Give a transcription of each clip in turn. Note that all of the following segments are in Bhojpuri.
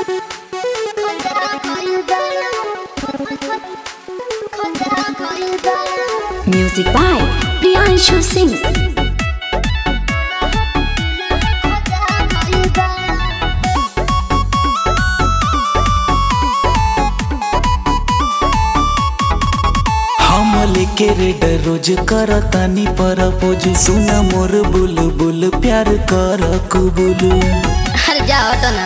Music by Priyanshu Singh. हम लेके रेड रोज करतानी परपोज सुन मोर बुल बुल प्यार कर कुबुल अरे जा हटो ना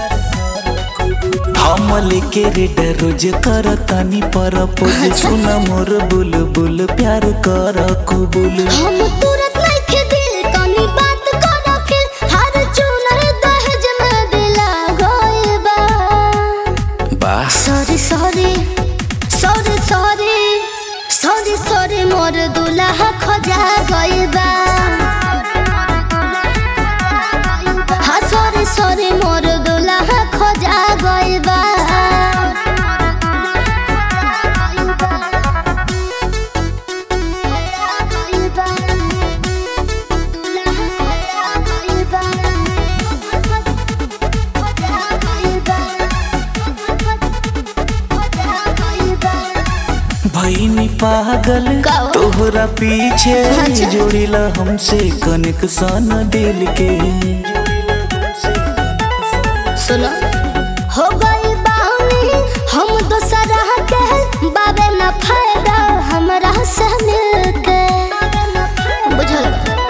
हम लेके रेड रोज करतानी परपोज सुन मोर बुल बुल प्यार कर कुबुल हम तुरंत नइखे दिल तनी बात करो फिर हर चुनर दहेज में दिला गइल बा बस sorry sorry sorry sorry sorry sorry मोर दुल्हा खोजा गइल बा हाँ सॉरी सॉरी मोर दुल्हा खोजा गइल बा भईनी पागल का हो? तोहरा पीछे अच्छा। जोड़िला हमसे कनेक्शन दिल के सुनो हो गई बानी हम दोसरा के बाबे न फायदा हमरा से मिलके बुझल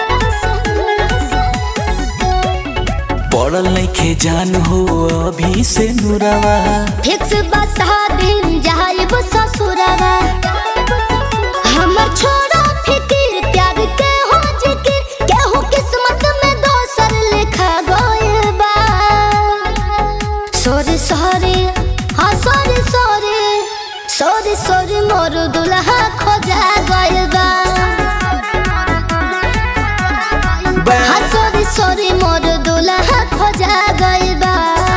पड़ल नइखे जान हो अभी से नुरावा फिक्स बसा दिन जाइब ससुरवा हमर छोड़ा फिकिर प्यार के हो जिकिर केहू किस्मत में दोसर लिखा गइल बा सॉरी सॉरी हाँ सॉरी सॉरी सॉरी सॉरी मोर दुल्हा खोजा गइल बा हाँ सॉरी सॉरी मोर दुल्हा खोजा गइल बा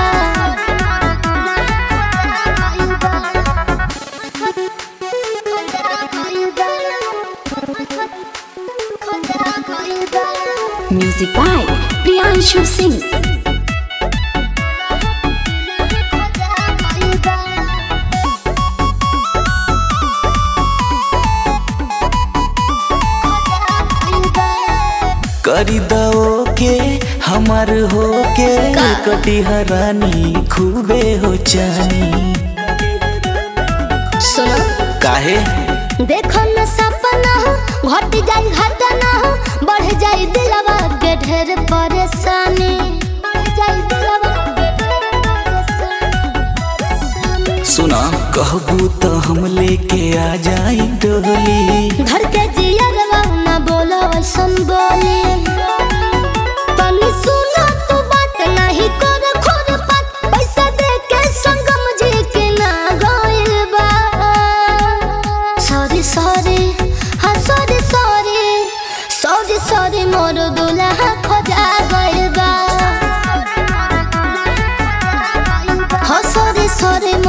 Music by Priyanshu Singh. करी दो के हमार हो के का? कटी हरानी खूबे हो चानी सुनो काहे देखो न सपना घट जाई घटना बढ़ जाई दिलवा के ढेर परेशानी बढ़ जाई दिलवा के ढेर परेशानी। सुना कहबू तो हम लेके आ जाई डोली घर के जियरवा न बोलो ऐसन बोली तनी सुना तू बात नहीं कर खोर पात पैसा दे के संगम जी के ना गइल बा सॉरी सॉरी हाँ सॉरी सॉरी सॉरी सॉरी मोर दुल्हा खोजा गइल बा हाँ सॉरी सॉरी